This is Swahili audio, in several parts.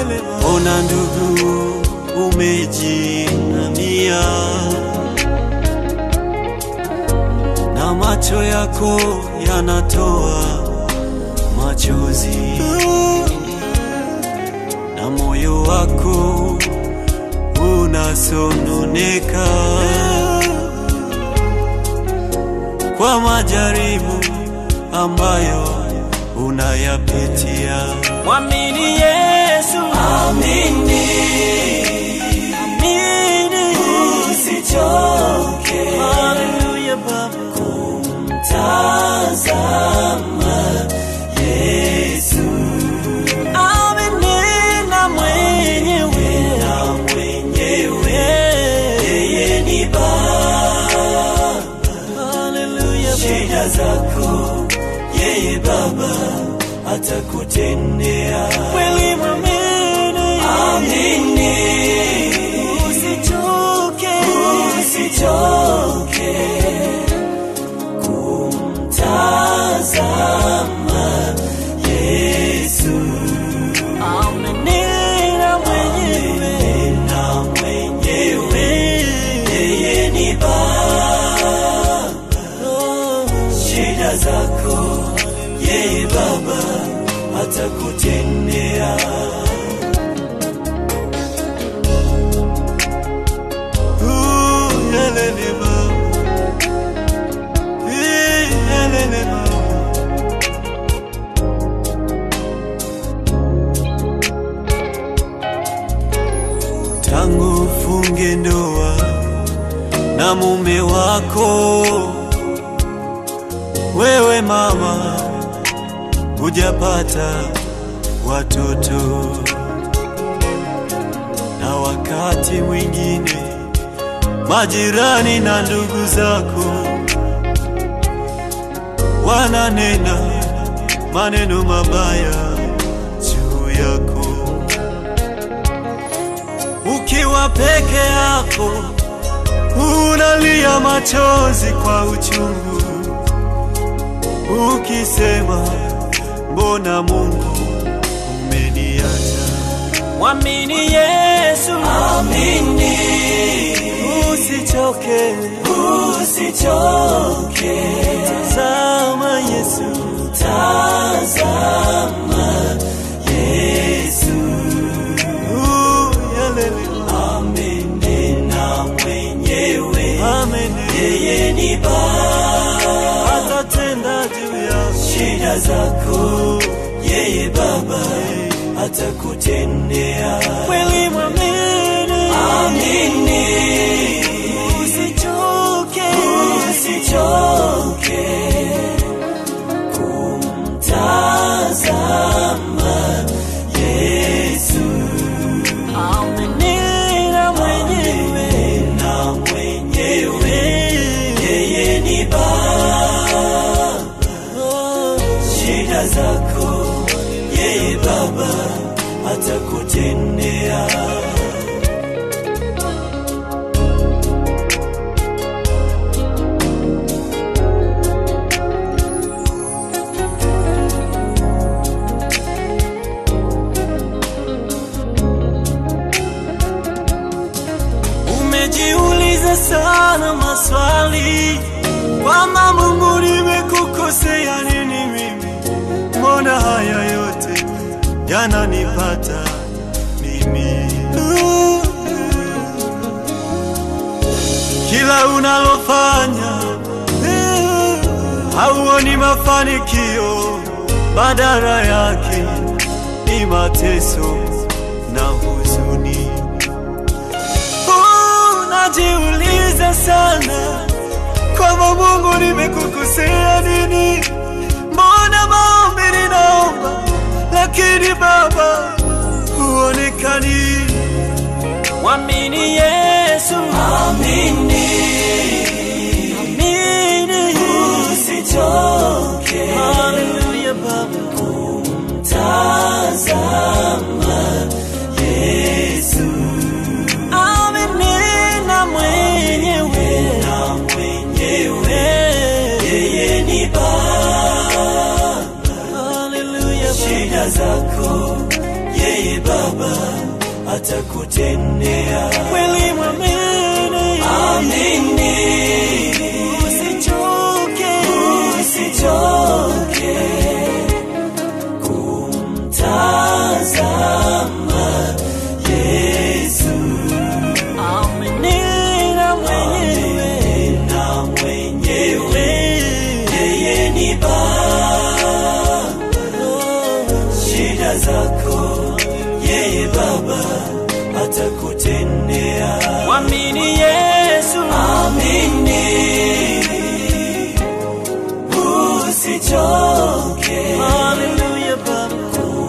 Ona ndugu, umejinamia na macho yako yanatoa machozi na moyo wako unasononeka kwa majaribu ambayo unayapitia. Mwamini Yesu, Amini, amini, usichoke haleluya Baba. kumtazama Yesu Amini na mwenyewe, na mwenyewe yeye ni Baba. haleluya Shida zako yeye Baba atakutendea. kweli, mwamini, Amini, usichoke, usichoke kumtazama Yesu amini na mwenyewe, na mwenyewe yeye ni Baba. oh, Shida zako yeye Baba atakutendea. Ooh, yelele Baba. Eh, yelele Baba. Tangu ufunge ndoa na mume wako wewe mama hujapata watoto, na wakati mwingine majirani na ndugu zako wananena maneno mabaya juu yako. Ukiwa peke yako unalia machozi kwa uchungu ukisema mbona Mungu umeniacha? mwamini Yesu, Amini, usichoke, usichoke, tazama Yesu, tazama Yesu. Uh, yalele. Amini na mwenyewe amini, yeye ni Baba. atatenda juu yako. shida zako yeye Baba atakutendea. kweli mwamini, Amini, usichoke, usichoke kumtazama Yesu amini na mwenyewe, na mwenyewe yeye ni Baba. oh, shida zako yeye Baba atakutendea. umejiuliza sana maswali kwamba Mungu nimekukosea nini mimi, Mbona haya yote yananipata mimi? Kila unalofanya hauoni mafanikio, badala yake ni mateso na huzuni. unajiuliza sana kwamba Mungu nimekukosea nini, mbona maombi ninaomba lakini Baba huonekani. Mwamini Yesu, Amini, amini, usichoke haleluya Baba, tazama Yesu amini na mwenyewe, na mwenyewe yeye ni Baba. haleluya Baba, Shida zako yeye Baba atakutendea. kweli mwamini, Amini, usichoke, usichoke kumtazama Yesu amini na mwenyewe, na mwenyewe yeye ni Baba. Shida zako yeye Baba atakutendea. mwamini Yesu, Amini, usichoke haleluya Baba,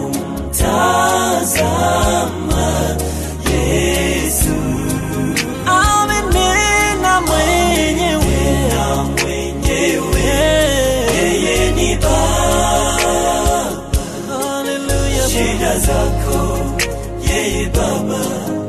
tazama Yesu amini na mwenyewe, na mwenyewe yeye ni Baba. haleluya Shida zako yeye Baba